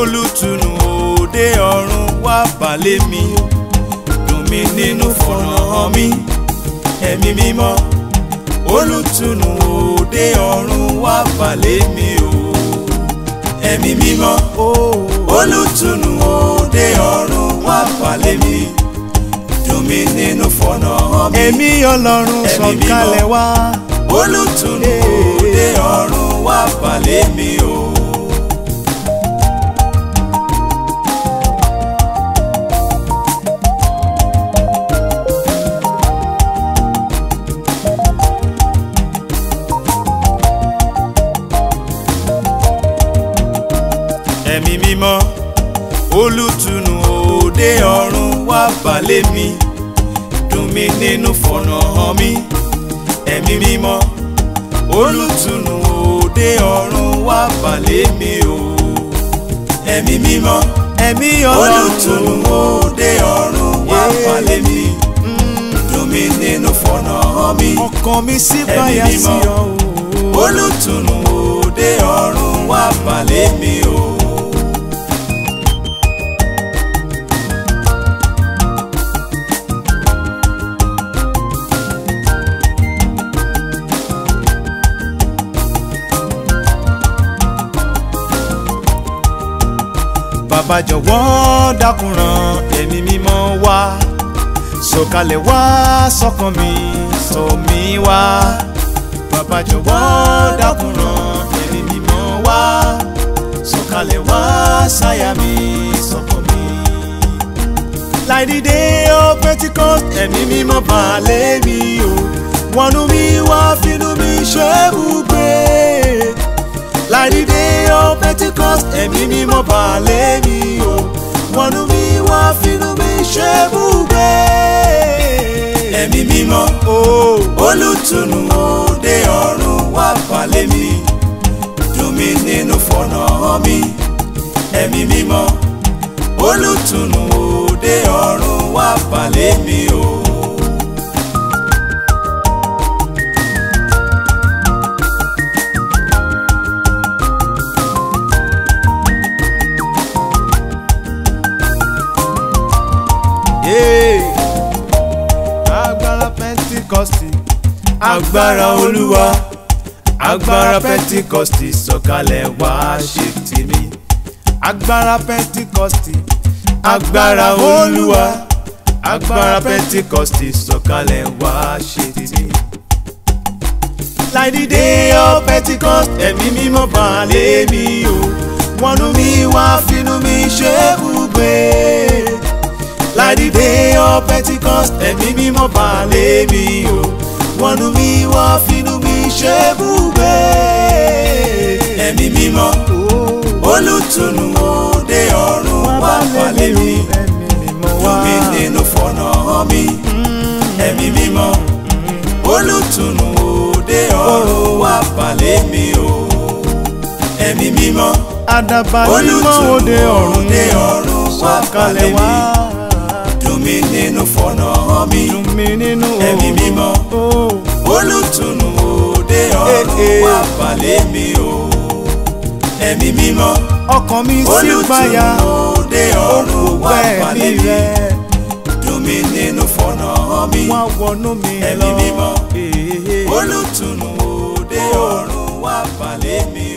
olùtùnú òde ọ̀run wá balẹ̀ mi dùn mí nínú fọ̀nà hàn mi ẹ̀mí mímọ́ olùtùnú òde ọ̀run wá balẹ̀ mi o ẹ̀mí mímọ́ olùtùnú òde ọ̀run wá balẹ̀ mi dùn mí nínú fọ̀nà hàn mi ẹ̀mí ọlọ́run Ẹ̀mí sọ̀kalẹ̀ mímọ́. wá. olùtùnú òde ọ̀run wá balẹ̀ mi o. ẹ̀mí mímọ́ olùtùnú òde ọ̀run wá balẹ̀ mi dùn mí nínú fọ̀nà hàn mi ẹ̀mí mímọ́ olùtùnú òde ọ̀run wá balẹ̀ mi o ẹ̀mí mímọ́ ẹ̀mí olùtùnú ọlọ́run òde ọ̀run wá balẹ̀ mi dùn mí nínú fọ̀nà hàn mi ọkàn mi sí Ẹ̀mí báyà sí mímọ́. ọ o. olùtùnú òde ọ̀run wá balẹ̀ mi o. bàbá jọ̀wọ́ dákun rán ẹ̀mí mímọ́ wá sọ̀kalẹ̀ wá sọ́kàn mi sọ mí wá bàbá jọ̀wọ́ dákun rán ẹ̀mí mímọ́ wá sọ̀kalẹ̀ wá sáyà mi sọ́kàn mi. láìdídé ó Pentecost ẹ̀mí mímọ́ balẹ̀ mi o wọnú mi wá fínú mi ṣe bùgbé láìdídé ó Pentecost ẹ̀mí mímọ́ balẹ̀ mi o wọnú mi wá fínú mi ṣe bùgbé. ẹ̀mí mímọ́ o olùtùnú òde ọ̀run wá balẹ̀ mi dùn mí nínú fọ̀nà hàn mi ẹ̀mí mímọ́ olùtùnú òde ọ̀run wá balẹ̀ mi o. Yay! agbára Pentikọ́sì agbára olúwa agbára pentikọ́sì sọ̀kalẹ̀ wá ṣe tèmi agbára Pentikọ́sì agbára olúwa agbára pentikọ́sì sọ̀kalẹ̀ wá ṣe tèmi. láìdídé ó Pentikọ́sì ẹ̀mí mímọ́ balẹ̀ mi o wọnú mi wá fínú mi ṣe bùgbé láìdídé ó Pentikọ́sì ẹ̀mí mímọ́ balẹ̀ mi o wọnú mi wá fínú mi ṣe bùgbé. ẹ̀mí mímọ́ olùtùnú òde ọ̀run wá balẹ̀ mi ẹ̀mí mímọ́ wá. dùn mí nínú fọ̀nà hàn mi ẹ̀mí mímọ́ olùtùnú òde ọ̀run wá balẹ̀ mi o ẹ̀mí mímọ́ àdàbà mímọ́ òde ọ̀run òde ọ̀run wá sọ̀kalẹ̀ balẹ̀ wá. mi dùn mí nínú fọ̀nà hàn mi dùn mí nínú ẹ̀mí mímọ́ o. olùtùnú òde ọ̀run Eh, eh. wá balẹ̀ mi o ẹ̀mí mímọ́ ọkàn mi sí olùtùnú gbàyà òde ọ̀run wá òkùnkùn ẹ̀mí balẹ̀ mi rẹ̀ dùn mí nínú fọ̀nà hàn mi wá wọnú mi Ẹ̀mí lọ. mímọ́. Eh, eh. olùtùnú òde ọ̀run wá balẹ̀ mi